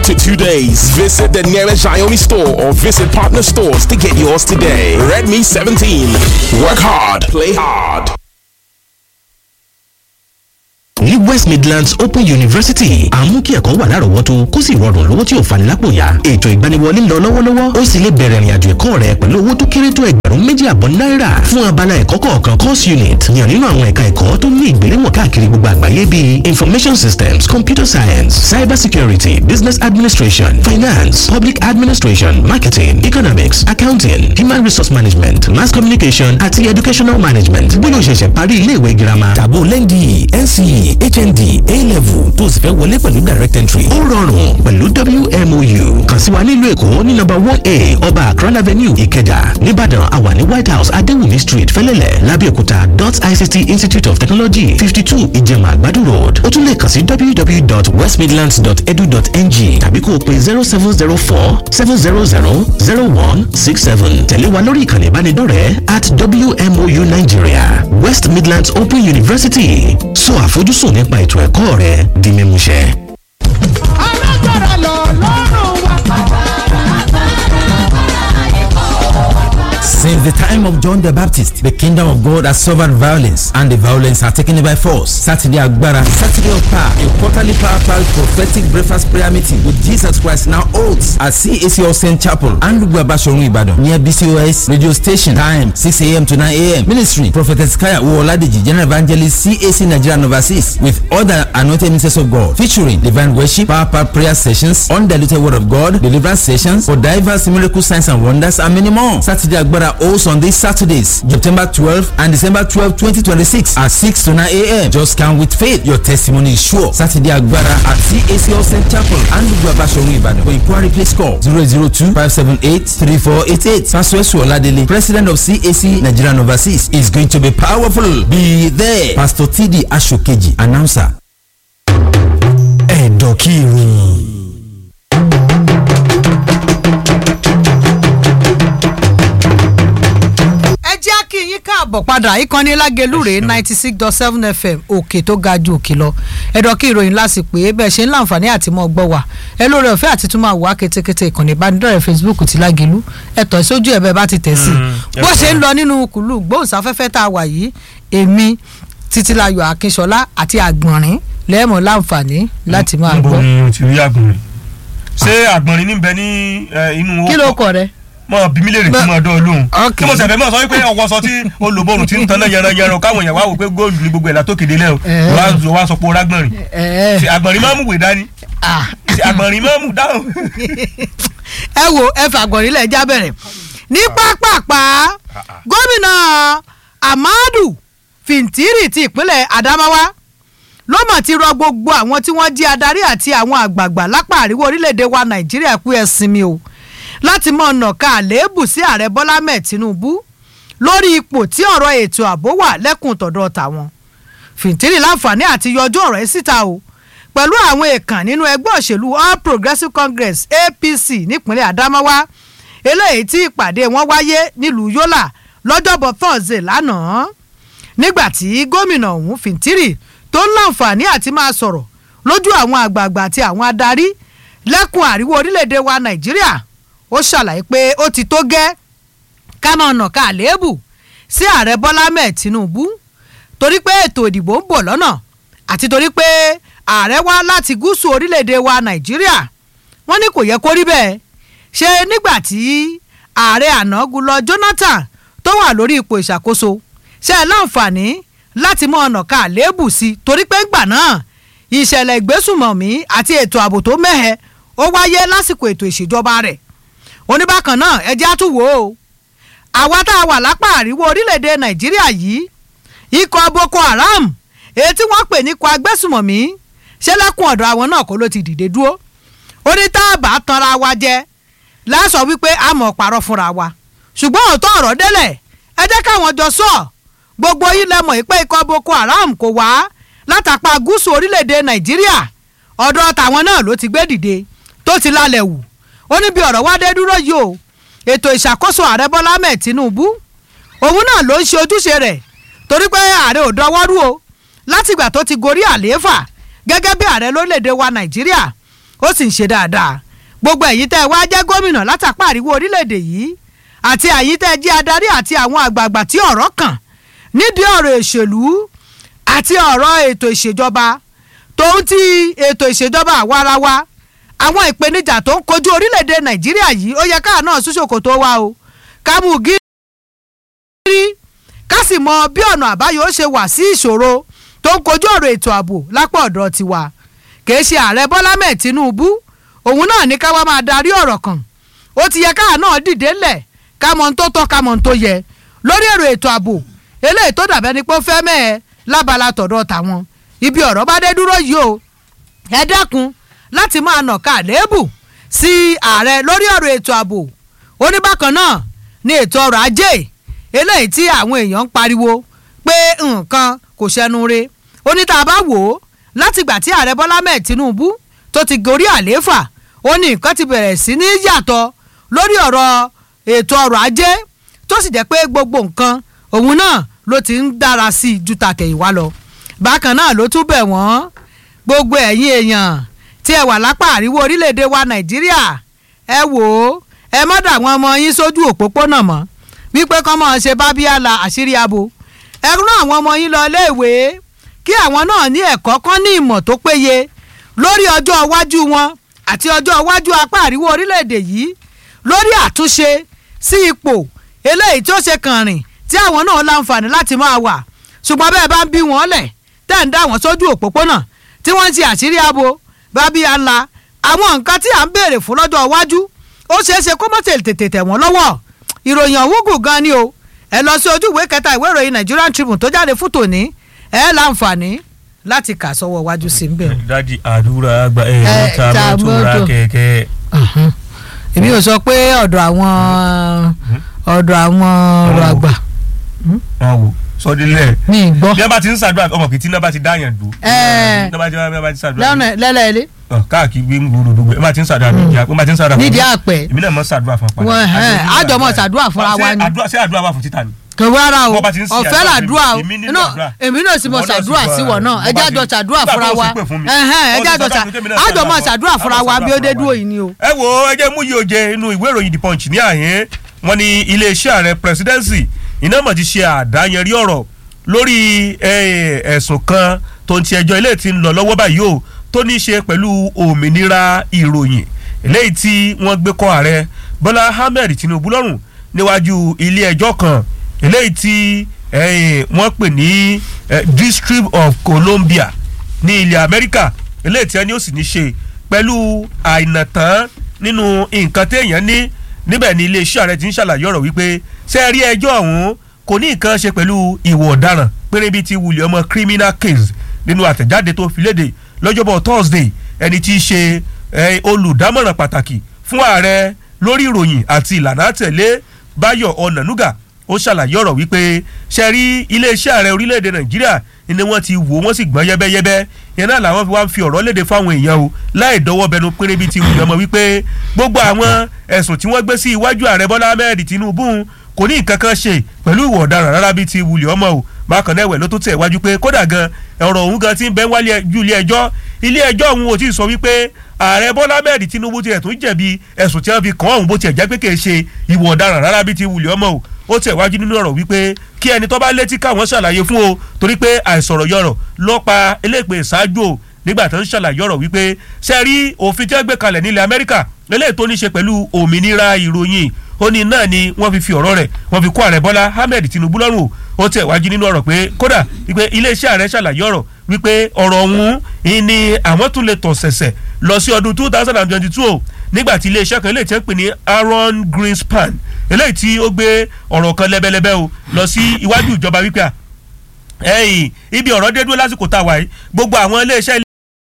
to two days. Visit the nearest Xiaomi store or visit partner stores to get yours today. Redmi 17. Work hard, play hard. ní west midlands open university àmú kí ẹ̀kọ́ wà lárọ̀ọ́wọ́tó kó sì rọrùn lówó tí ò fani lápò ya ètò ìgbaniwọlé ń lọ lọ́wọ́lọ́wọ́ ó sì lè bẹ̀rẹ̀ ìrìnàjò ẹ̀kọ́ rẹ pẹ̀lú owó tó kéré tó ẹgbẹ̀rún méjì àbọ̀ náírà fún abala ẹ̀kọ́ kọ̀ọ̀kan course unit yàn nínú àwọn ẹ̀ka ẹ̀kọ́ tó ní ìgbéléwọ̀n káàkiri gbogbo àgbáyé bíi information systems computer science cyber security business administration finance public administration marketing economics accounting human resource management mass communication àti educational management bóyá o ṣẹ̀ṣẹ̀ parí iléèwé girama tàbó lẹ́ndì nce hnd a-level tó o sì fẹ́ wọlé pẹ̀lú direct entry ó rọrùn pẹ̀lú wmou kàn sí wa nílùú èkó ní nọ́mbà one a ọba akran avenue ìkẹjà nìbàdàn àwa ní white house adéwùmí street fẹlẹ́lẹ̀ lábẹ́òkúta dot ict institute of technology fifty two ìjẹ̀mà àgbàdo road ó tún lè kàn sí www.westmidlands.edu.ng tàbí kó o pe zero seven zero four seven zero zero zero one six seven tẹ̀lé wa lórí ìkànnì ìbánidọ́rẹ̀ẹ́ at wmou nigeria west midlands open university sọ àfojúsùn nípa ètò ẹ̀kọ́ rẹ di mímúṣẹ. alágbára lọ lọ́rùn wa. Since the time of John the Baptist, the kingdom of God has suffered violence, and the violence are taken by force. Saturday Agbara, Saturday of Power, a quarterly powerful prophetic breakfast prayer meeting with Jesus Christ now holds at CAC Olsen Chapel, Andugba Bashorun Ibadan, near BCOS radio station. Time 6 a.m. to 9 a.m. Ministry, Prophetess Kaya Uoladeji, General Evangelist CAC Nigeria and Overseas, with other anointed ministers of God, featuring divine worship, power prayer sessions, undiluted word of God, deliverance sessions for diverse miracle signs and wonders, and many more. Saturday Agbara holds on these Saturdays, September 12 and December 12, 2026 at 6 to 9 a.m. Just come with faith. Your testimony is sure. Saturday Agbara at CAC Olsen Chapel and Bashorun Ibadan. For inquiry, please call 002 578 3488. Pastor Esu Oladele, President of CAC Nigerian Overseas, is going to be powerful. Be there. Pastor TD Ashokeji, announcer. ẹ̀dọ̀kí ìròyìn. ẹ jẹ́ kí yín káàbọ̀ padà ìkànnì lágelúre ninety six dot seven fm òkè tó ga ju òkè lọ ẹ̀dọ̀ kí ìròyìn lásìkò pé bẹ́ẹ̀ ṣe ń láǹfààní àti mọ́ gbọ́ wà ẹ lórí ọ̀fẹ́ àti tún máa wà kétékété ìkànnì ìbánidọ́rẹ̀ẹ́ facebook ti lágelú ẹ tọ̀ sójú ẹ̀ bẹ́ẹ̀ bá ti tẹ̀ sí i bó ṣe ń lọ nínú kùlù gbóhùnsáfẹ́fẹ́ tá a wà yìí èmi títílayọ̀ akínṣọlá àti àgbọ̀nrín lẹ́ẹ̀mọ́ láǹfààní láti máa níbo gbọ́ ni o ti rí àgbọ̀nrín ṣé àgbọ̀nrín níbẹ̀ ní eh, inú kí ló kọ rẹ. mọ bí mílíọ̀nù tí mo dán olóhùn Ok. kí mo sẹ̀fẹ̀ mọ̀ sọ wípé ọwọ́ sọ tí olùbọ̀rùn ti ń tan náà yẹran yẹran káwọn èèyàn wá wò pé góòlù ní gbogbo ẹ̀ látòkèdè lẹ́wọ̀ Eh. ló wá sọ pé ó rágbọ̀nrín ẹ Ṣé àgbọ̀nrín máa mú wè dání ah Ṣé àgbọ̀nrín máa mú dáhùn. ẹ wo ẹ fàgbọ̀nrín lẹ̀ já bẹ̀rẹ̀ ní pápápá gómìnà amadu fintiri ti ìpínlẹ̀ adamawa ló mà ti rọ gbogbo àwọn tí wọ́n jí adarí àti àwọn àgbààgbà lápá àríwá orílẹ̀-èdè wa nàìjíríà kú ẹ sinmi o láti mọ ọ̀nà ká àléébù sí ààrẹ bọ́lá mẹ́ẹ̀ tinubu lórí ipò tí ọ̀rọ̀ ètò ààbò wà lẹ́kùn tọ̀dọ̀ tàwọn fìntírì láǹfààní àti yọjú ọ̀rọ̀ yìí síta o pẹ̀lú àwọn èèkàn nínú ẹgbẹ́ òṣèlú all progressives congress apc nípínlẹ̀ adamawa eléyìí tí ìpàdé wọn wáyé nílùú yọ́là lọ́jọ́bọ̀ thursday lánàá nígbà tí gómìnà ọ̀hún fìntírì tó ń láǹfààní àti máa sọ̀rọ̀ lójú àwọn àgbààgbà àti àwọn adarí lẹ́kùn àríwá orílẹ̀-èdè wa nàìjíríà ó ṣàlàyé pé ó ti tó gẹ́ ká máa nà ká àléébù sí ààrẹ bọ́lá mẹ́ẹ̀ tinubu torí pé ètò ìdìbò ń bọ̀ lọ́nà àti torí pé ààrẹ wá láti gúúsù orílẹ̀-èdè wa nàìjíríà wọ́n ní kò yẹ kó rí bẹ́ẹ̀ ṣe nígbà tí ààrẹ àná gulọ jonathan tó wà lórí ipò ìṣàkóso ṣe é láǹfààní láti mọ ọ̀nà ká àléébù sí torí pé ńgbà náà ìṣẹ̀lẹ̀ ìgbésùmọ̀mí àti ètò ààbò tó mẹ́hẹ ó wáyé lásìkò ètò ìṣèjọba rẹ̀ oníbàkan náà ẹjẹ́ àtúwò o àwa tá a wà lápá àríwá orílẹ̀-èdè nàìjíríà yìí ikọ̀ boko haram èyí tí wọ́n pè ní ikọ̀ agbésùmọ̀mí ṣé lẹ́kùn ọ̀dọ̀ àwọn náà kó ló ti dìde dúró ó ní tá a bá tanra wa jẹ lásọ wípé a mọ̀ parọ́ fúnra wa ṣùgbọ́n òótọ́ ọ̀rọ̀ délẹ̀ ẹ jẹ́ káwọn jọ sọ gbogbo yín lẹ mọ̀ pé ikọ̀ boko haram kò wá látàpá gúúsù orílẹ̀-èdè nàìjíríà ọ̀dọ̀ tàwọn náà ló ti gbé dìde tó ti lálẹ́ wù ó ní bí ọ̀rọ̀ wá dé dúró yìí o ètò ìṣàkóso ààrẹ bọ́lá ahmed tinubu òun náà ló ń ṣe ojúṣe rẹ̀ torí pé ààrẹ ò dọwọ́rú o látìgbà tó ti gorí àlééfà gẹ́gẹ́ bí ààrẹ lórílẹ̀‐èdè wa nàìjíríà ó sì ń ṣe dáadáa gbogbo ẹ̀yin tẹ́ ẹ wá jẹ́ gómìnà látàpá àríwó orílẹ̀-èdè yìí àti ẹ̀yin tẹ́ ẹ jẹ́ adarí àti àwọn àgbààgbà tí ọ̀rọ̀ kàn nídìí ọ̀rọ̀ ìṣèlú àti ọ̀rọ̀ ètò ìṣèjọba tòun ti ètò ìṣèjọba àwarawa àwọn ìpèníjà tó ń kojú orílẹ̀-èdè nàìjíríà yìí ó yẹ káà náà súnṣòkò tó wá o kámú gírí ká sì mọ bí ọ̀nà àbáyọ ó ṣe wà sí ìṣòro tó ń kojú ọ̀rọ̀ ètò ààbò lápá ọ̀dọ̀ tiwa kìí ṣe ààrẹ bọ́lá mẹ́ẹ̀ tinubu òun náà ní ká wá máa darí ọ̀rọ̀ kan ó ti yẹ káà náà dìde lẹ̀ ká mọ ohun tó tọ́ ká mọ ohun tó yẹ lórí èrò ètò ààbò eléyìí tó dàbẹ́ ni pé ó fẹ́ mẹ́ẹ̀ lábala tọ̀dọ̀ tàwọn ibi ọ̀rọ̀ bá dé dúró yìí o ẹ dákun láti máa nàka àléébù sí ààrẹ lórí ọ̀rọ̀ ètò ààbò ó ní bákan náà ní ètò ọrọ̀ ajé eléyìí tí àwọn èèyàn ń pariwo pé nǹkan kò ṣẹnu re ó ní tá a bá wò ó látìgbà tí ààrẹ bọ́lá mẹ́ẹ̀ tinubu tó ti gorí àlééfà ó ní nǹkan ti bẹ̀rẹ̀ sí ní yàtọ̀ lórí ọ̀rọ̀ ètò ọrọ̀ ajé tó sì jẹ́ pé gbogbo nǹkan òun náà ló ti ń dára sí i ju tàtẹ̀yìnwá lọ bákan náà ló tún bẹ̀ wọ́n gbogbo ẹ̀yin èèyàn tí ẹ wà lápá àríwó orílẹ̀-èdè wa nàìjíríà ẹ wò ó ẹ má dà wọn ọmọ yín sójú òpópónà mọ́ wípé kọ́ mọ́ ṣe bá bíàlà àṣírí abo ẹ rán àwọn ọmọ yín lọ iléèwé kí àwọn náà ní ẹ̀kọ́ kan ní ìmọ̀ tó péye lórí ọjọ́ iwájú wọn àti ọjọ́ iwájú apá àríwó orílẹ̀-èdè yìí lórí àtúnṣe sí ipò eléyìí tó ṣe kàn rìn tí àwọn náà láǹfààní láti máa wà ṣùgbọ́n bẹ́ẹ̀ bá ń bí wọn lẹ̀ tẹ́ ń dá wọn sójú òpópónà tí wọ́n ń ṣe àṣírí abo bábí àlà àwọn nǹkan tí à ń béèrè fún lọ́jọ́ iwájú ó ṣeé ṣe kó má tètè tẹ̀ wọ́n lọ́wọ́ ìròyìn ọ̀hún gùn gan ni o ẹ lọ sí ojú ìwé kẹta ìwé ìròyìn Nigerian Tribune tó jáde fún tòní ẹ láǹfààní láti kà sọ́wọ́ iwájú sí nbẹ̀. dádì àdúrà àgbà ẹ̀ Ẹ, ta ta mọ́tò ra mọ́tò. kẹ̀kẹ́. èmi ò sọ pé ọ̀dọ̀ àwọn ọ̀dọ̀ àwọn ọ̀rọ̀ àgbà wọn wò sọdílẹ̀ ní ìgbọ́ bí wọ́n bá ti ń ṣàdúrà ọmọ kìí tí náà bá ti dáyàn dùn. Ẹ. bí wọ́n bá ti bí wọ́n bá ti ṣàdúrà lọ́nà lẹ́lẹ́lẹ́ Ọ, káàkiri gbé ń gbòòrò gbogbo ẹ bá ti ń ṣàdúrà nídìí àpò ẹ bá ti ń ṣàdúrà fún nídìí mi. àpẹ èmi náà mọ ṣàdúrà fún apá. Wọ́n, ẹ̀, àjọmọ̀ ṣàdúrà fúnra wa ni. ṣé àdúrà wà fún títà ni. kò rárá o Bọ́ bá ti ń ṣe ọ̀fẹ́ àdúrà làdúrà o èmi nílò Inú- àdúrà. èmi náà sì mọ Ìwọ náà sì ṣàdúrà gbọ́ sí wọ̀ náà àdúrà. ẹ Bọ́ bá jájọ ti- ṣàdúrà nígbà tó fúnra o sì wa pè fún mi. Ẹ̀hẹ́n, ẹ Ó ti jájọ sọ ṣà fún mi pé mi náà àjọmọ̀ ṣàdúrà ṣàdúrà fún- fúnra wa àjọ bí ó dé ṣàdúrà dúró fúnra yìí ni o. ẹ wo ẹ jẹ́ mú yìí oje inú ìwé ìròyìn the punch ní àyín wọ́n ní iléeṣẹ́ ààrẹ presidency iná mọ̀ ti ṣe àdáyanrí ọ̀rọ̀ lórí eh, ẹ̀sùn kan tó ń ti ẹjọ́ ilé tí ń lọ lọ́wọ́ báyìí o tó ní í ṣe pẹ̀lú òmìnira ìròyìn eléyìí tí wọ́n gbé kọ́ ààrẹ bọ́lá ahmed tinubu lọ́rùn níwájú ilé ẹjọ́ kan eléyìí tí eh, wọ́n pè ní eh, district of columbia ní ilẹ̀ amẹ́ríkà eléyìí tí wọ́n ní ó sì ní ṣe pẹ̀lú àìnàtán nínú nǹkan téèyàn ní níbẹ̀ ni iléeṣẹ́ ààrẹ ti ń ṣàlàyé ọ̀rọ̀ wípé ṣe rí ẹjọ́ ọ̀hún kò ní nǹkan ṣe pẹ̀lú ìwà ọ̀daràn péré bíi ti wulẹ̀ ọmọ criminal case nínú àtẹ̀jáde tó fi léde lọ́jọ́bọ̀ thursday ẹni tí í ṣe eh, olùdámọ̀ràn pàtàkì fún ààrẹ lórí ìròyìn àti ìlànà àtẹ̀lé báyọ̀ ọ̀nànúgà ó ṣàlàyé ọ̀rọ̀ wípé ṣe rí iléeṣẹ́ ààrẹ orílẹ̀-èdè nàìjíríà ni wọ́n ti wò wọ́n sì gbọ́n yẹ́bẹ́yẹ́bẹ́ yẹn náà làwọn fi wá ń fi ọ̀rọ̀ léde fáwọn èèyàn o láì dọwọ́ bẹnu péré bíi ti wùyàn mọ́ wípé gbogbo àwọn ẹ̀sùn tí wọ́n gbé sí iwájú ààrẹ bọ́lá ahmed tinubu kò ní nǹkan kan ṣe pẹ̀lú ìwà ọ̀daràn rárá bíi ti wùlẹ̀ ọmọ o bákan náà ẹ̀wẹ̀ ló tún tẹ̀ wájú pé kódà gan ọ̀rọ̀ òun gan ti ń bẹ wálé ju ilé ẹjọ́ ilé ẹjọ́ òun ò tí ì sọ wípé ààrẹ bọ́lá ahmed tinubu tiẹ̀ tún jẹ̀bi ẹ̀sùn tí wọ́n fi kàn òun bó tiẹ̀ jẹ́ pé kì í ṣe ìwà ọ̀daràn rárá bíi ti wùlẹ̀ ọmọ o ó tẹ̀ wájú nínú ọ̀rọ̀ wípé kí ẹni tó bá létí káwọn ṣàlàyé fún o torí pé àìsọ̀rọ̀ yọrọ̀ lọ́pa eléèpè ṣáájú o nígbà tó ń ṣàlàyé ọ̀rọ̀ wípé ṣe rí òfin tí wọ́n gbé kalẹ̀ nílẹ̀ amẹ́ríkà eléyìí tó ní ṣe pẹ̀lú òmìnira ìròyìn ó ní náà ni wọ́n fi fi ọ̀rọ̀ rẹ̀ wọ́n fi kó ààrẹ bọ́lá ahmed tinubu lọ́rùn o ó tẹ̀ wájú nínú ọ̀rọ̀ pé kódà wípé iléeṣẹ́ ààrẹ ṣàlàyé ọ̀rọ̀ wípé ọ̀rọ̀ ọ̀hún ni àwọn tún lè tọ̀ sẹ̀sẹ̀ lọ sí ọdún two thousand and twenty two o nígbà tí iléeṣẹ́ kan eléyìí tí wọ́n pè ní aaron greenspan eléyìí tí ó gbé ọ̀rọ̀ kan lẹ́bẹ̀lẹ́bẹ̀ o lọ sí iwájú ìjọba wípé à ẹ̀yìn ibi ọ̀rọ̀ dé dúró lásìkò tá a wà yìí gbogbo àwọn iléeṣẹ́